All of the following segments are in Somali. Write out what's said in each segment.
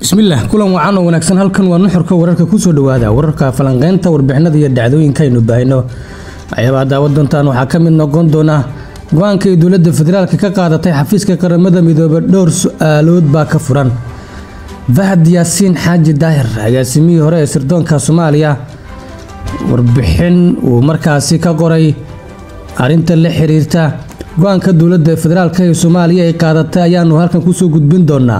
bismillaah kulan wacan oo wanaagsan halkan waa nuxurka wararka kusoo dhawaada wararka falanqeynta warbixinada iyo dhacdooyinka aynu baahino waxyaabaha daawa doontaan waxaa ka mid noqon doona go-aanka ay dowladda federaalk ka qaadatay xafiiska qaramada midoobe dhowr su-aalood baa ka furan fahad yaasiin xaaji daahir agaasimihii hore ee sirdoonka soomaaliya warbixin uu markaasi ka qoray arrinta la xiriirta go-aanka dowladda federaalk ee soomaaliya ay qaadatay ayaanu halkan kusoo gudbin doonaa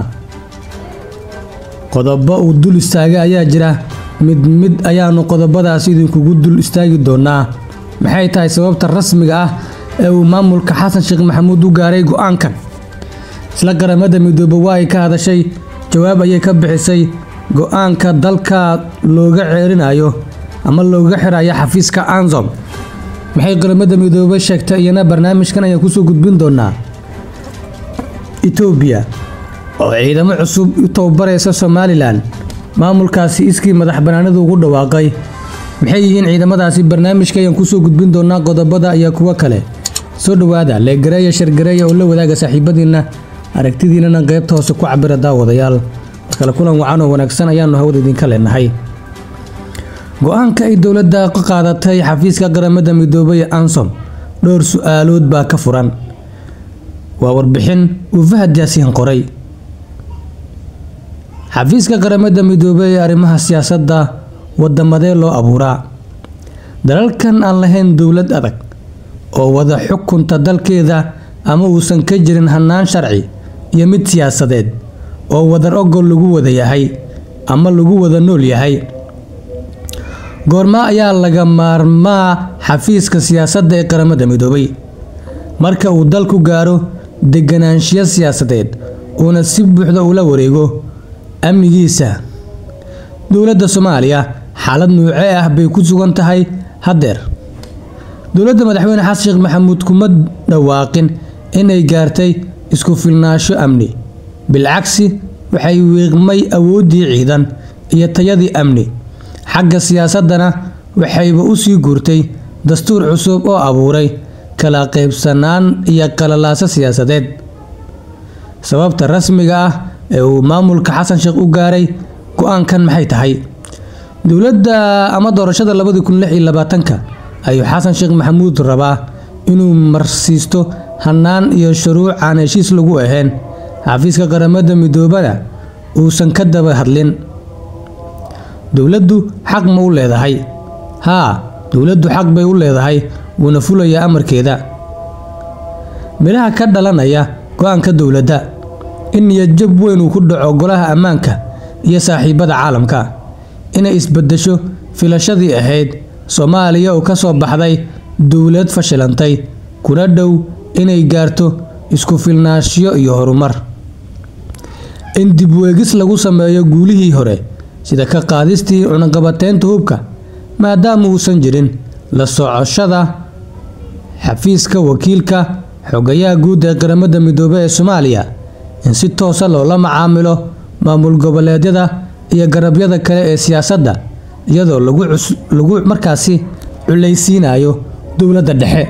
qodobo uu dul istaagay ayaa jira mid mid ayaanu qodobadaas idinkugu dul istaagi doonaa maxay tahay sababta rasmiga ah ee uu maamulka xasan sheekh maxamuud u gaaray go-aankan isla qaramada midoobe waa ay ka hadashay jawaab ayay ka bixisay go-aanka dalka looga ceerinayo ama looga xirayo xafiiska ansom maxay qaramada midoobe sheegtay iyana barnaamijkan ayaan kusoo gudbin doonaa etoobiya oo ciidamo cusub u tababaraysa somalilan maamulkaasi iskii madax banaanida ugu dhawaaqay maxay yihiin ciidamadaasi barnaamijka ayaan kusoo gudbin doonaa qodobada iyo kuwo kale soo dhawaada leegareeya shargareeya oo la wadaaga saaxiibadiinna aragtidiinana qaybta hoose ku cabira daawadayaal markale kulan wacan oo wanaagsan ayaanu hawada idinka leenahay go-aanka ay dowladda ka qaadatay xafiiska qaramada midoobay ee ansom dhowr su-aalood baa ka furan waa warbixin uu fahad yaasiin qoray xafiiska qaramada midoobey ee arrimaha siyaasadda wadamadee loo abuuraa dalalkan aan lahayn dowlad adag oo wada xukunta dalkeeda ama uusan ka jirin hannaan sharci iyo mid siyaasadeed oo wadar ogol lagu wada yahay ama lagu wada nool yahay goorma ayaa laga maarmaa xafiiska siyaasadda ee qaramada midoobay marka uu dalku gaaro deganaanshiyo siyaasadeed uuna si buuxda ula wareego amnigiisa dowladda soomaaliya xaalad nuuce ah bay ku sugan tahay haddeer dowladda madaxweyne xasan sheekh maxamuud kuma dhawaaqin inay gaartay isku filnaasho amni bilcagsi waxay wiiqmay awooddii ciidan iyo tayadii amni xagga siyaasaddana waxayba u sii guurtay dastuur cusub oo abuuray kala qaybsanaan iyo qalalaaso siyaasadeed sababta rasmiga ah ee uu maamulka xasan sheekh u gaaray go-aankan maxay tahay dowladda ama doorashada labadii kun lix iyo labaatanka ayuu xasan sheekh maxamuud rabaa inuu marsiisto hannaan iyo shuruuc aan heshiis lagu ahayn xafiiska qaramada midoobana uusan ka daba hadlin dowladdu xaq ma u leedahay haa dowladdu xaq bay u leedahay wuuna fulayaa amarkeeda midhaha ka dhalanaya go-aanka dowladda in niyadjab weyn uu ku dhaco golaha ammaanka iyo saaxiibada caalamka inay isbedesho filashadii ahayd soomaaliya oo ka soo baxday dowlad fashilantay kuna dhow inay gaarto isku filnaashiyo iyo horumar in dibweegis lagu sameeyo guulihii hore sida ka qaadistii cunaqabateynta hubka maadaama uusan jirin la socoshada xafiiska wakiilka xogayaha guud ee qaramada midoobey ee soomaaliya in si toosa loola macaamilo maamul goboleedyada iyo garabyada kale ee siyaasadda iyadoo lagu markaasi culaysiinayo dowladda dhexe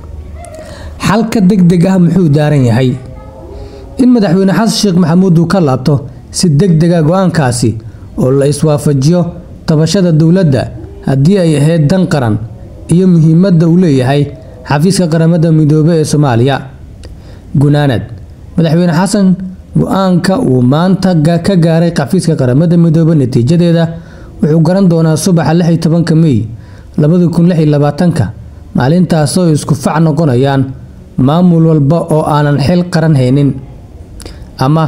xalka deg deg ah muxuu daaran yahay in madaxweyne xasan sheekh maxamuud uu ka laabto si deg dega go-aankaasi oo la iswaafajiyo tabashada dowladda haddii ay ahayd dan qaran iyo muhiimadda uu leeyahay xafiiska qaramada midoobe ee soomaaliya gunaanad madaxweyne xasan go-aanka uu maanta ka gaaray xafiiska qaramada midoobe natiijadeeda wuxuu garan doonaa subaxa lix iyo tobanka mey labadi kun lix iyo labaatanka maalintaasoo isku fac noqonayaan maamul walba oo aanan xil qaran haynin ama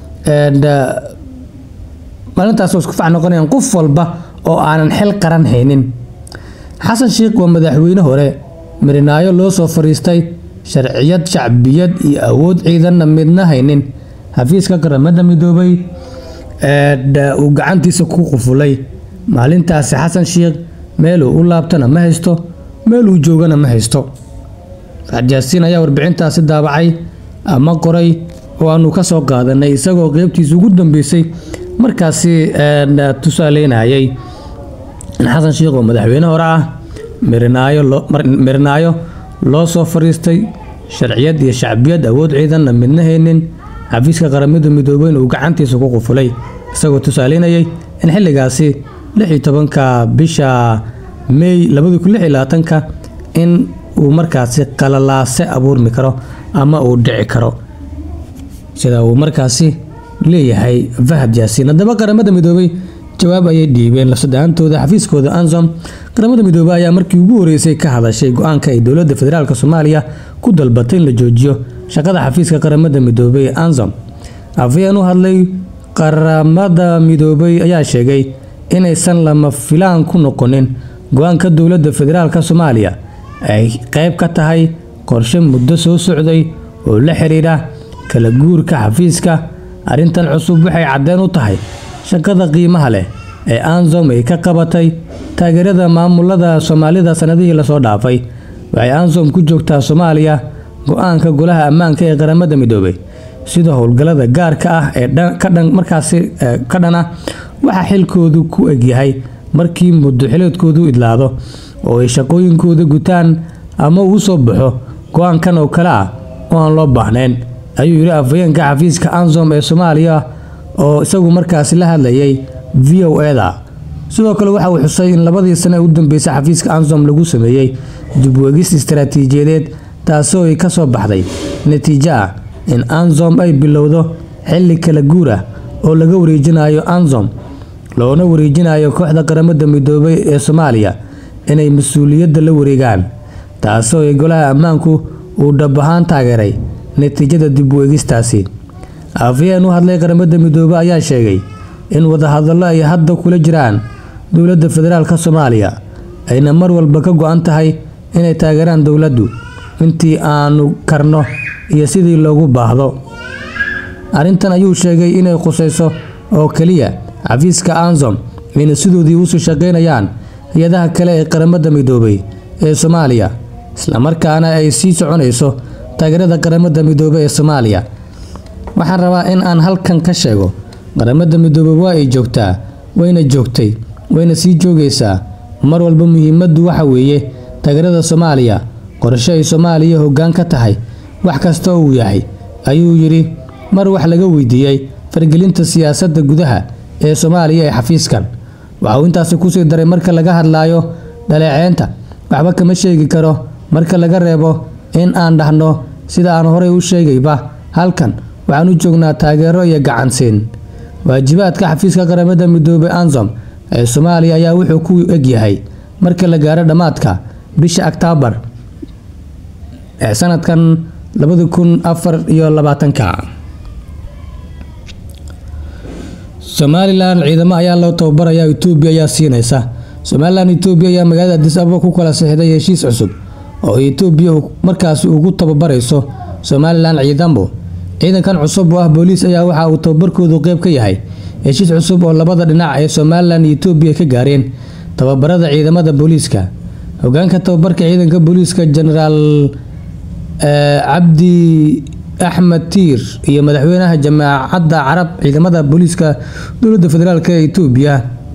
maalintaasoo isku fac noqonayaan qof walba oo aanan xil qaran haynin xasan sheekh waa madaxweyne hore mirinaayo loo soo fariistay sharciyad shacbiyad iyo awood ciidanna midna haynin xafiiska qaramada midoobay uu gacantiisa ku qufulay maalintaasi xasan sheekh meeluu u laabtana ma haysto meeluu joogana ma haysto jaasiin ayaa warbixintaasi daabacay ama qoray oo aanu ka soo qaadanay isagoo qeybtiisa ugu dambeysay markaasi tusaaleynayay in xasan sheekh oo madaxweyne hore ah mirinaayo loo soo fariistay sharciyad iyo shacbiyad awood ciidanna midna haynin xafiiska qaramada midoobeyna uu gacantiisa ku qufulay isagoo tusaaleynayay in xilligaasi lix iyo tobanka bisha may labadi kun lix iyo labaatanka in uu markaasi qalalaase abuurmi karo ama uu dhici karo sida uu markaasi leeyahay fahad yaasiin haddaba qaramada midoobay jawaab ayay dhiibeen lafsadaantooda xafiiskooda ansom qaramada midoobey ayaa markii ugu horeysay ka hadashay go-aanka ay dowladda federaalk soomaaliya ku dalbatay in la joojiyo shaqada xafiiska qaramada midoobey ee ansom afayeen u hadlay qaramada midoobey ayaa sheegay inaysan lama filaan ku noqonin go-aanka dowladda federaalk soomaaliya ay qeyb ka tahay qorshe muddo soo socday oo la xiriira kala guurka xafiiska arrintan cusub waxay caddeen u tahay shaqada qiimaha leh ee ansom ay ka qabatay taageerada maamulada soomaalida sanadihii lasoo dhaafay waxay ansom ku joogtaa soomaaliya go-aanka golaha ammaanka ee qaramada midoobay sida howlgallada gaarka ah ee markaasi ka dhan ah waxaa xilkoodu ku egyahay markii muddo xileedkoodu idlaado oo ay shaqooyinkooda gutaan ama uu soo baxo go-aankan oo kale ah oo aan loo baahnayn ayuu yidhi afhayeenka xafiiska ansom ee soomaaliya oo isagu markaasi la hadlayay v o eda sidoo kale waxa uu xusay in labadii sane u dambeysay xafiiska ansom lagu sameeyey dibweegis istaraatiijiyadeed taasoo ay ka soo baxday natiijo ah in ansom ay bilowdo xilli kala guur ah oo laga wareejinayo ansom loona wareejinayo kooxda qaramada midoobay ee soomaaliya inay mas-uuliyadda la wareegaan taasoo ay golaha ammaanku uu dhab ahaan taageeray natiijada dib u-eegistaasi afayeen u hadlay qaramada midoobey ayaa sheegay in wadahadallo ay hadda kula jiraan dowladda federaalk soomaaliya ayna mar walba ka go-an tahay inay taageeraan dowladdu intii aanu karno iyo sidii loogu baahdo arrintan ayuu sheegay inay khusayso oo keliya xafiiska ansom ayna sidoodii usii shaqaynayaan hay-adaha kale ee qaramada midoobay ee soomaaliya islamarkaana ay sii soconayso taageerada qaramada midoobey ee soomaaliya waxaan rabaa in aan halkan ka sheego qaramada midoobey waa ay joogtaa wayna joogtay wayna sii joogaysaa mar walba muhiimaddu waxa weeye taageerada soomaaliya qorshe ay soomaaliya hoggaan ka tahay wax kasta oo uu yahay ayuu yidhi mar wax laga weydiiyey fargelinta siyaasadda gudaha ee soomaaliya ee xafiiskan waxa uu intaasi kusii daray marka laga hadlaayo dhaleeceynta waxba kama sheegi karo marka laga reebo in aan dhahno sida aan horey u sheegayba halkan waxaan u joognaa taageero iyo gacansiin waajibaadka xafiiska qaramada midoobey ansom ee soomaaliya ayaa wuxuu ku egyahay marka la gaaro dhammaadka bisha oktoobar ee sanadkan labadi kun afar iyo labaatanka somalilan ciidamo ayaa loo tababarayaa etoobiya ayaa siinaysa somalilan etoobiya ayaa magaalada adis ababa ku kala sixday heshiis cusub oo etoobiya markaasi ugu tababarayso somalilan ciidamo ciidankan cusub oo ah booliis ayaa waxa uu tababarkoodu qeyb ka yahay heshiis cusub oo labada dhinac ee somalilan iyo etoobiya ka gaareen tababarada ciidamada booliiska hogaanka tababarka ciidanka booliiska genaraal cabdi axmed tiir iyo madaxweynaha jamaacadda carab ciidamada booliiska dowladda federaalk ee etoobiya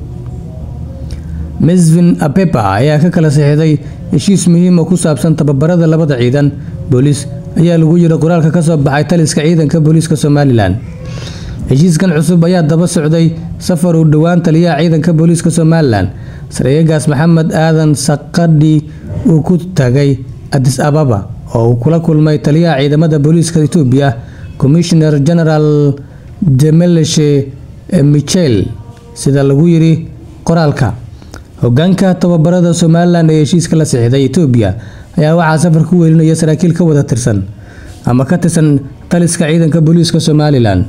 mesvin apepa ayaa ka kala saxiixday heshiis muhiim oo ku saabsan tababarada labada ciidan booliis ayaa lagu yiri qoraalka ka soo baxay taliska ciidanka booliiska somalilan heshiiskan cusub ayaa daba socday safar uu dhowaan taliyaha ciidanka booliiska somalilan sareeyagaas maxamed aadan saqadhi uu ku tagay adis ababa oo uu kula kulmay taliyaha ciidamada booliiska etoobiya commissioner general demeleshe michel sida lagu yiri qoraalka hogaanka tababarada somalilan ee heshiiska la sixday etoobiya ayaa waxaa safar ku weelinaya saraakiil ka wada tirsan ama ka tirsan taliska ciidanka booliiska somalilan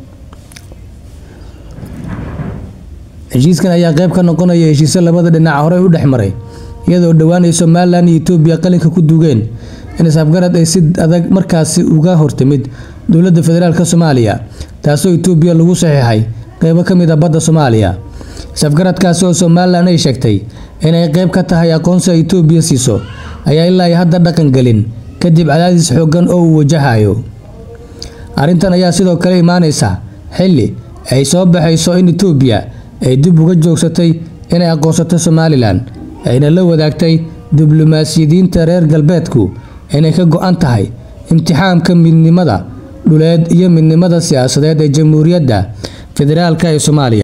heshiiskan ayaa qeyb ka noqonaya heshiisyo labada dhinac horey u dhex maray iyadoo dhowaan ay somalilan iyo etoobiya qalinka ku duugeen in isafgarad ay si adag markaasi uga hortimid dowladda federaalk soomaaliya taasoo etoobiya lagu saxiixay qeybo ka mid a badda soomaaliya isafgaradkaasi oo somalilan ay sheegtay inay qeyb ka tahay aqoonsiga etoobiya siiso ayaa ilaa ay hadda dhaqan gelin kadib cadaadis xoogan oo uu wajahayo arrintan ayaa sidoo kale imaaneysa xilli ay soo baxayso in etoobiya ay dib uga joogsatay inay aqoonsato somalilan ayna la wadaagtay diblomaasiyadiinta reer galbeedku inay ka go-an tahay imtixaamka midnimada dhuleed iyo midnimada siyaasadeed ee jamhuuriyadda federaalka ee soomaaliya